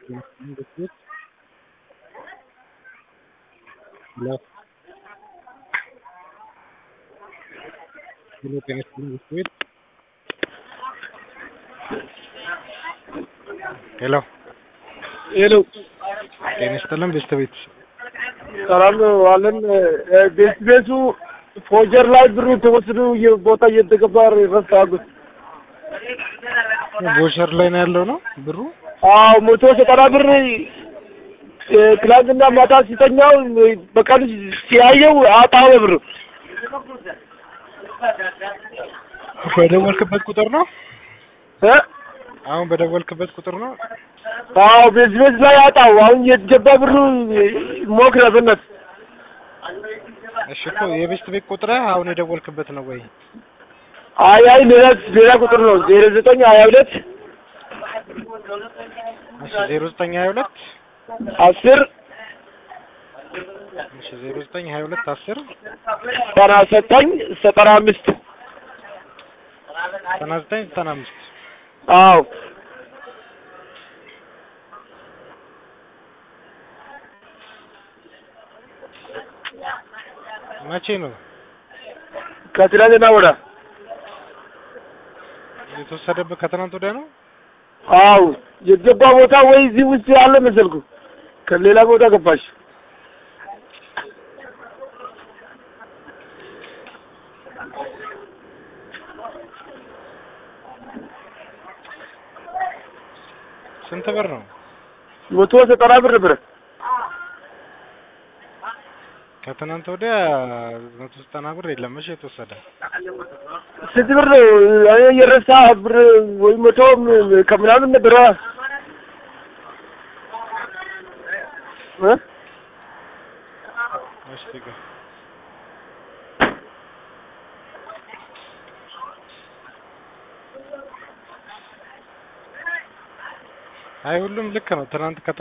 Biscuit. Hello. Hello, can you speak biscuit? ሄሎ ሄሎ ጤና ይስጥልን ቤተሰቤት ሰላም ነው አለን። ቤት ቤቱ ፎጀር ላይ ብሩ ተወስዶ ቦታ እየተገባ ረሳጉት። ቦሸር ላይ ነው ያለው ነው ብሩ አዎ መቶ ዘጠና ብር ትላንትና ማታ ሲተኛው በቀን ሲያየው አጣው ብር በደወልክበት ቁጥር ነው እ አሁን በደወልክበት ቁጥር ነው አዎ ቤት ቤት ላይ አጣው። አሁን የተገባ ብሩ ሞክረ በነት እሺ እኮ የቤስት ቤት ቁጥር አሁን የደወልክበት ነው ወይ አይ አይ ሌላ ሌላ ቁጥር ነው ዜሮ ዘጠኝ ሀያ ሁለት እሺ ዜሮ ዘጠኝ ሀያ ሁለት አስር እሺ ዜሮ ዘጠኝ ሀያ ሁለት አስር ዘጠና ዘጠኝ ዘጠና አምስት ዘጠና ዘጠኝ ዘጠና አምስት አዎ መቼ ነው ከትላንትና ወዳ የተወሰደበት ከትናንት ወዲያ ነው አዎ የተገባ ቦታ ወይ እዚህ ውስጥ ያለ መሰልኩ ከሌላ ቦታ ገባሽ ስንት ብር ነው መቶ ዘጠና ብር ነበረ ከትናንት ወዲያ መቶ ዘጠና ብር የለም መቼ የተወሰደ ስንት ብር ነው እኔ የረሳ ብር ወይ መቶ ከምናምን ነበረ እ እሺ ትገ አይ ሁሉም ልክ ነው ትናንት